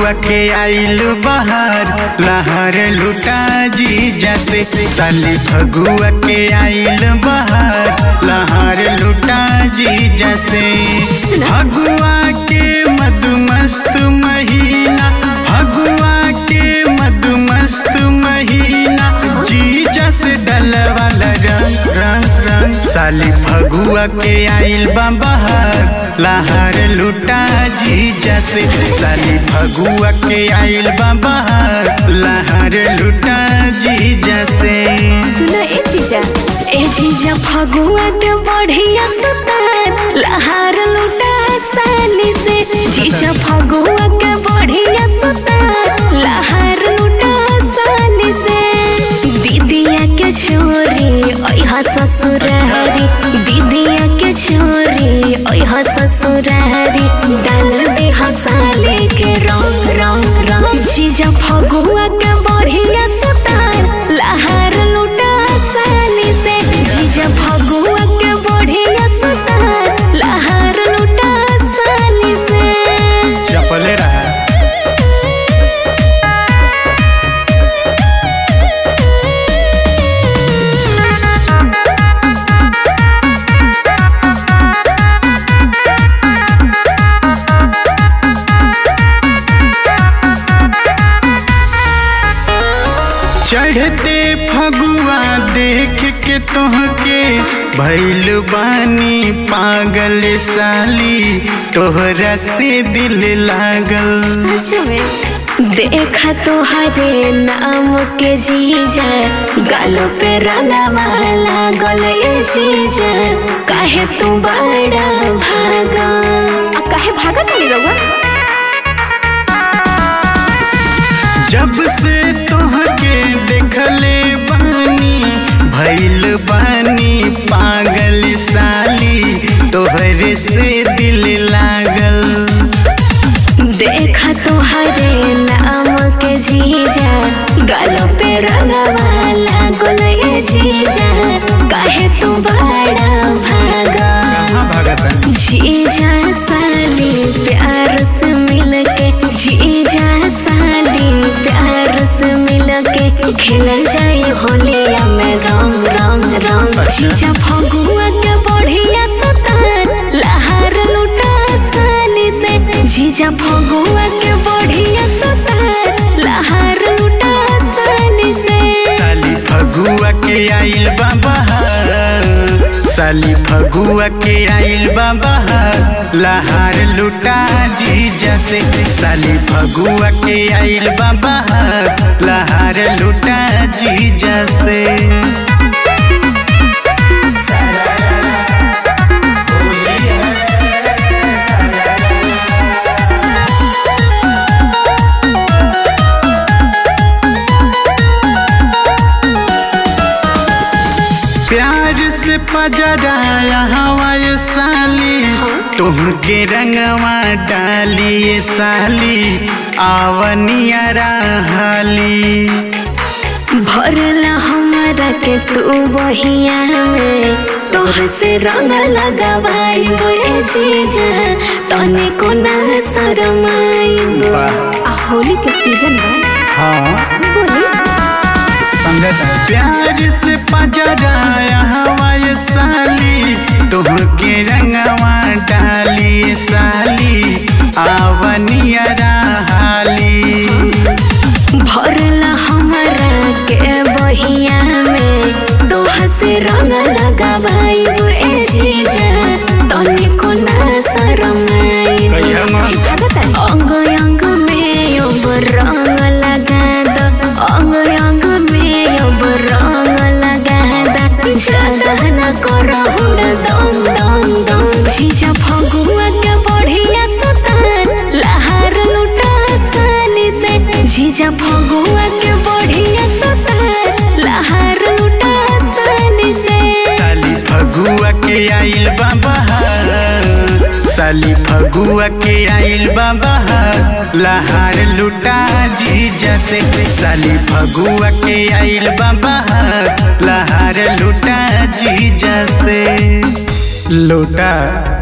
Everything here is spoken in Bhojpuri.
फगुआ के आइल बहार लहर लुटा जी जैसे साली फगुआ के आइल बहार लहर लुटा जी जैसे फगुआ के मधुमस्त महीना फगुआ के मधुमस्त महीना जी जस डल वाला रंग रंग रंग साली फगुआ के आइल बा बहार लहर लुटा जी जैसे साली फगुआ के आइल बा बहार लहर लुटा जी जैसे सुनो ए जीजा ए जीजा फगुआ के बढ़िया सुतार लहार लुटा साली से जीजा फगुआ के बढ़िया सुतार लहार लुटा साली से दीदिया के छोरी ओह ससुरारी दीदिया के छोरी ओह ससुरारी डाल दे हसाले के रंग रंग रंग जीजा फगुआ के बढ़िया सुतार लहार लुटा साली से जीजा फगुआ के बढ़िया सुतार लहार लुटा साली से चपले रहा चढ़ते फगुआ देख के तोहके भैल बानी पागल साली तोहरा से दिल लागल सच में देखा तो हरे नाम के जीजा गालों पे रंगवा लागल ए जीजा काहे तू बड़ा भागा आ, काहे भागा तनी रउआ जब से तोहके देखले बानी भैल बानी पागल साली तोहरे से दिल लागल देखा तो हरे नाम के जीजा गालों पे रंगवा लागल ए जीजा काहे तू बड़ा भागा कहाँ भागता जीजा साली प्यार से मिलके जीजा साली प्यार से मिलके खेलल जाए होलिया में रंग रंग रंग अच्छा। जीजा फगुआ के बढ़िया सतार लहार लुटा साली से जीजा फगुआ के बढ़िया सतार लहार लुटा साली से साली फगुआ के आइल बा बहार साली फगुआ के आइल बा बहार लहार लुटा जी जैसे साली फगुआ के आइल बा बहार लहार लुटा जी जैसे प्यार से पजराया हवाए साली तुमके रंगवा डालिए साली आवनिया हाली भरला हमारा के तू बहिया में तोह से रंग लगावाई बोए जीजा तने को ना शरमाई वाह। आ होली के सीजन बा हाँ बोली संगत प्यार से पजराया हवाए साली तुमके रंगवा डालिए साली आवनिया हाली भरला हमारा के बहिया में तोह से रंग लगावाई बोए जीजा तने को ना शरमाई कहिया मन। अंग अंग में अब रंग लगा दो अंग अंग में अब रंग लगा दो ज्यादा न करो हुड़ दम दम दम जीजा फगुआ के बढ़िया सुतार लहार लुटा साली से जीजा फगुआ के बढ़िया सुतार लहार लुटा साली से साली फगुआ के आइल बा बहार साली फगुआ के आइल बा बहार लहार लुटा जी जैसे साली फगुआ के आइल बा बहार लहार लुटा जी जैसे लुटा